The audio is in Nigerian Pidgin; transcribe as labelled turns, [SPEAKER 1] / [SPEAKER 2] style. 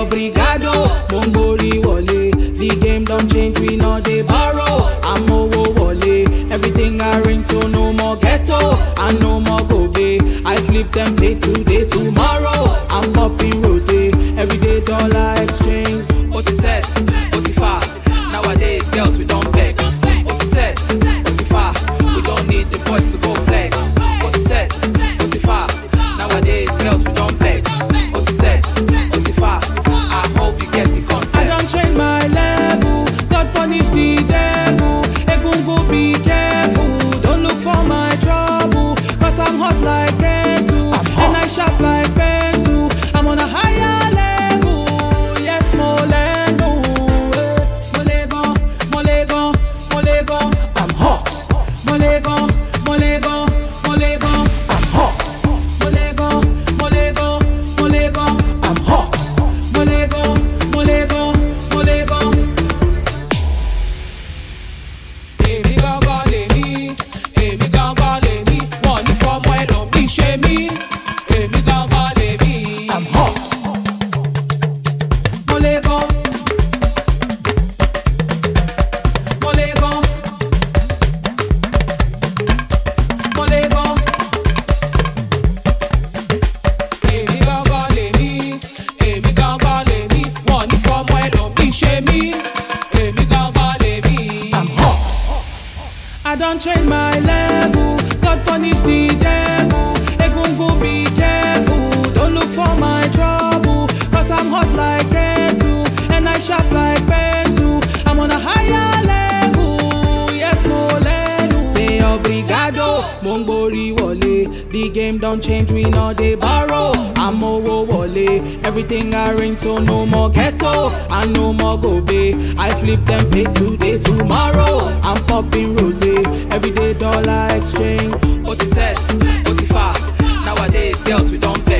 [SPEAKER 1] obrigado, Mongori wole. The game don't change, we know they borrow. I'm over wole. Everything I ring to no more ghetto, and no more gobe. I flip them day today, tomorrow. I'm popping rose. Everyday dollar exchange. Oti set, oti fa. Nowadays, girls, we don't vex. Oti set, oti fa. We don't need the boys to go flex. Oti set, oti fa. Nowadays, girls, we don't vex. Oti set, oti fa. I hope you get the concept. I don't change my level. God punish the devil. Egungun, be careful. Don't look for my trouble. Cause I'm hot like kettle. And I sharp like pencil. I'm on a higher level. Yes, Molendo. eh. Molego, Molego, Molego. I'm hot. Molego, Molego, Molego. I'm hot. Molego, Molego, Molego. I'm hot. Molego, Molego, Molego. Èmi gangan lèmi, èmi gangan lèmi, wọ́n ní fọmọ ẹlòmíì ṣe mí. Èmi gangan lèmi. I'm hot. Mo lè gan. Mo lè gan. Mo lè gan. Èmi gangan lèmi, èmi gangan lèmi, wọ́n ní fọmọ ẹlòmíì ṣe mí. Èmi gangan lèmi. I'm hot. I don't change my level. God punish the devil. Egungun, be careful. Don't look for my trouble. Cause I'm hot like kettle. And I sharp like pencil. I'm on a higher level. Yes, Molenu. Say obrigado. Mongbori wole. The game don't change. We know they borrow. I'm over wole. Everything I ring to no more ghetto. And no more gobe. I flip them pay today, tomorrow. I'm popping rose. Everyday dollar exchange. Oti set, oti fa. Nowadays, girls, we don't